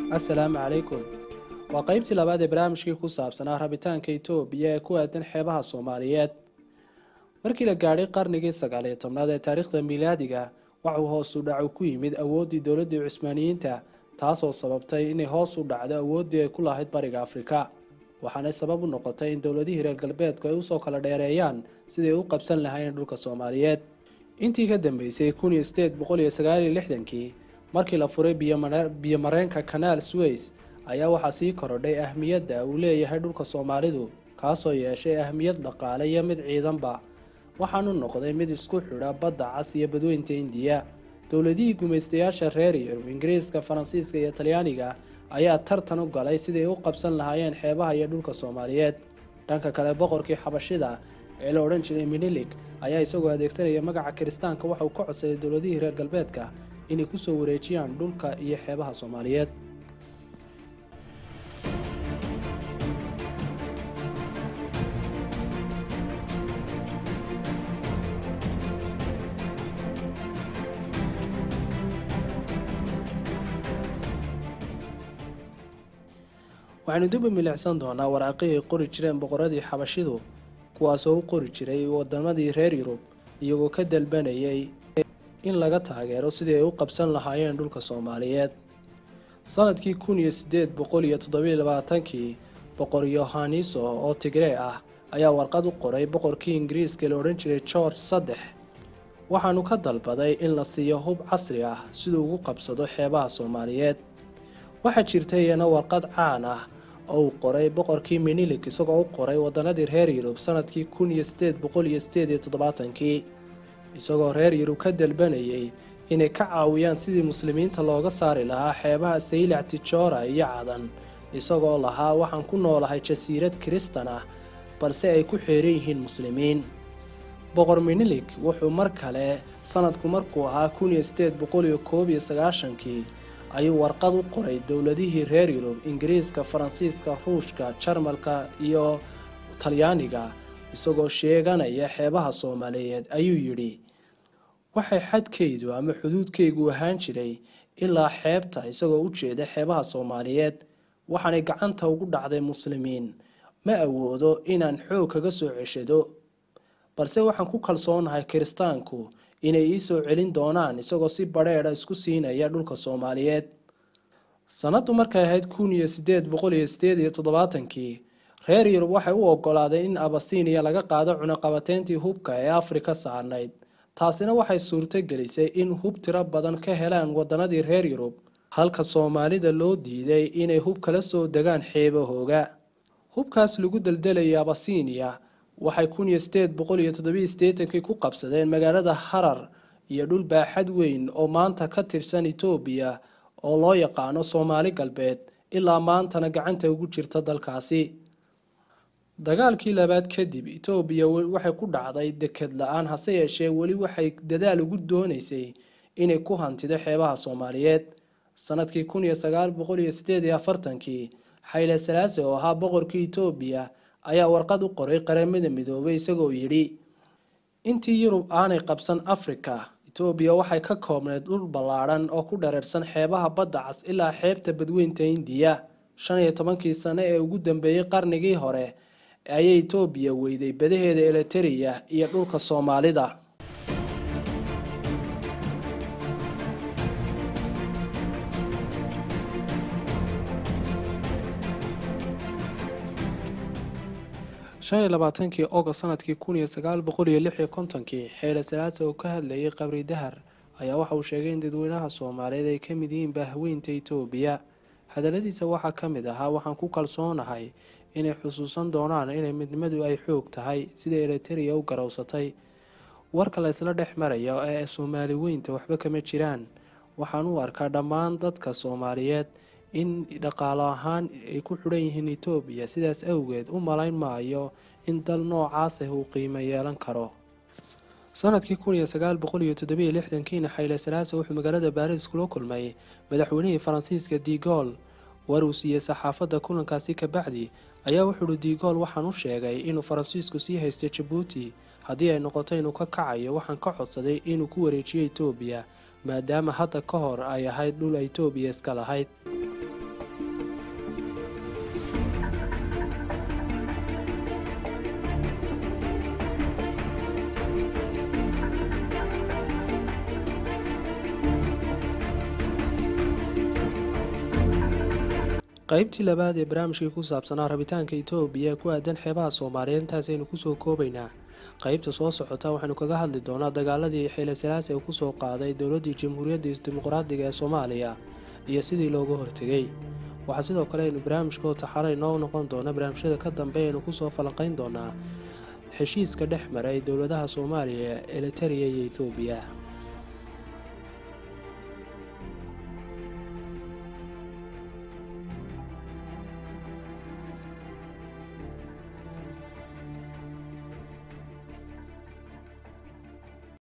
assalaamu calaykum waa qaybtii labaad ee barnaamijkii ku saabsanaa rabitaanka itoobiya ee ku aadan xeebaha soomaaliyeed markii la gaadhay qarnigii sagaal iyo tobnaad ee taariikhda miilaadiga waxuu hoos u dhacu ku yimid awooddii dowladdii cusmaaniyiinta taasoo sababtay inay hoos u dhacdo awooddii ay ku lahayd bariga afrika waxaanay sabab u noqotay in dowladihii reer galbeedku ay usoo kala dheereeyaan siday u qabsan lahaayeen dhulka soomaaliyeed intii ka dambeysay kun iyo sideed boqol iyo sagaal iyo lixdankii markii la furay biyomareenka kanaal suweys ayaa waxaa sii korodhay ahmiyadda uu leeyahay dhulka soomaalidu kaasoo yeeshay ahmiyad dhaqaale iyo mid ciidanba waxaanu noqday mid isku xidha badda cas iyo badweynta indiya dowladihii gumaystayaasha reer yurub ingiriiska faransiiska iyo talyaaniga ayaa tartan u galay siday u qabsan lahaayeen xeebaha iyo dhulka soomaaliyeed dhanka kale boqorkii xabashida ee la odhan jiray minilig ayaa isagoo adeegsanaya magaca kiristaanka waxauu ka codsaday dowladihii reer galbeedka inay kusoo wareejiyaan dhulka iyo xeebaha soomaaliyeed waxaynu dib u milicsan doonaa waraaqihii qori jireen boqoradii xabashidu kuwaasoo u qori jiray wadamadii reer yurub iyagoo ka dalbanayay in laga taageero sidii ay u qabsan lahaayeen dhulka soomaaliyeed sanadkii kun iyo sideed boqol iyo toddobiyo labaatankii boqor yohaniso oo tigree ah ayaa warqad u qoray boqorkii ingiriiska la odhan jiray george saddex waxaanu ka dalbaday in la siiyo hub casri ah siduu ugu qabsado xeebaha soomaaliyeed waxaa jirta iyana warqad caan ah oo uu qoray boqorkii minilik isagoo u qoray wadanadii reer yurub sanadkii kun iyo sideed boqol iyo sideed iyo toddobaatankii isagoo reer yurub ka dalbanayay inay ka caawiyaan sidii muslimiinta looga saari lahaa xeebaha saylac tijoora iyo cadan isagoo lahaa waxaan ku noolahay jasiirad kiristan ah balse ay ku xeeran yihiin muslimiin boqor minilik wuxuu mar kale sanadku markuu ahaa kun iyo sideed boqol iyo koob iyo sagaashankii ayuu warqad u qoray dowladihii reer yurub ingiriiska faransiiska ruushka jarmalka iyo talyaaniga isagoo sheeganaya xeebaha soomaaliyeed ayuu yidhi waxay xadkaydu ama xuduudkaygu ahaan jiray ilaa xeebta isagoo u jeeda xeebaha soomaaliyeed waxaanay gacanta ugu dhacday muslimiin ma awoodo inaan xoog kaga soo ceshado balse waxaan ku kalsoonahay kiristaanku inay ii soo celin doonaan isagoo si badheedha isku siinaya dhulka soomaaliyeed sanaddu markay ahayd kun iyo sideed boqol iyo sideed iyo toddobaatankii reer yurub waxay u ogolaadeen in abasiiniya laga qaado cunaqabateyntii hubka ee afrika saarnayd taasina waxay suurto gelisay in hub tiro badan ka helaan wadanadii reer yurub halka soomaalida loo diiday inay hub kala soo degaan xeebahooga hubkaas lagu deldelayay abasiiniya waxay kun iyo sideed boqol iyo toddobiyo siddeetankii ku qabsadeen magaalada harar iyo dhul baaxad weyn oo maanta ka tirsan etoobiya oo loo yaqaano soomaali galbeed ilaa maantana gacanta ugu jirta dalkaasi dagaalkii labaad kadib etoobiya waxay ku dhacday deked la-aan hase yeeshee weli waxay dadaal ugu doonaysay inay ku hantido xeebaha soomaaliyeed sanadkii kun iyo sagaal boqol iyo sideed iyo afartankii xayle salaase oo ahaa boqorkii etoobiya ayaa warqad u qoray qaramada midoobay isagoo yidhi intii yurub aanay qabsan afrika etoobiya waxay ka koobneyd dhul ballaadhan oo ku dhareersan xeebaha badda cas ilaa xeebta badweynta indiya shan iyo tobankii sano ee ugu dambeeyey qarnigii hore ayay etoobiya weyday badaheeda eliteria iyo dhulka soomaalida shan iyo labaatankii ogost sanadkii kun iyo sagaal boqol iyo lix iyo kontonkii xeele salaasa oo ka hadlayay qabri dahar ayaa waxa uu sheegay in dadweynaha soomaaliyeed ay ka mid yihiin baahweynta etoobiya hadaladiisa waxaa ka mid ahaa waxaan ku kalsoonahay inay xusuusan doonaan inay midnimadu ay xoog tahay sida eliteria u garowsatay warka la ysla dhex maraya ee soomaali weynta waxba kama jiraan waxaan u arkaa dhammaan dadka soomaaliyeed in dhaqaalo ahaan ay ku xidhan yihiin etoobiya sidaas awgeed u malayn maayo in dal noocaas ah uu qiimo yeelan karo sanadkii kun iyo sagaal boqol iyo toddobiyo lixdankiina xayle salaasa wuxuu magaalada baariis kula kulmay madaxweynihii faransiiska digool war uu siiyey saxaafadda kulankaasi kabacdi ayaa wuxuuhi digool waxaan u sheegay inuu faransiisku sii haystay jabuuti haddii ay noqoto inuu ka kacayo waxaan ka codsaday inuu ku wareejiyo etoobiya maadaama hadda ka hor ay ahayd dhul etoobiya iska lahayd qaybtii labaad ee barnaamijkii ku saabsanaa rabitaanka itoobiya ee ku aadan xeebaha soomaaliyeed intaasaynu kusoo koobaynaa qaybta soo socota waxaynu kaga hadli doonaa dagaaladii xeele salaasi uu kusoo qaaday dowladdii jamhuuriyadda dimuqraadiga ee soomaaliya iyo sidii looga hortegay waxaa sidoo kale aynu barnaamijka oo taxara inoo noqon doona barnaamijyada ka dambe aynu kusoo falanqayn doonaa heshiiska dhex maray dowladaha soomaaliya eliteria iyo etoobiya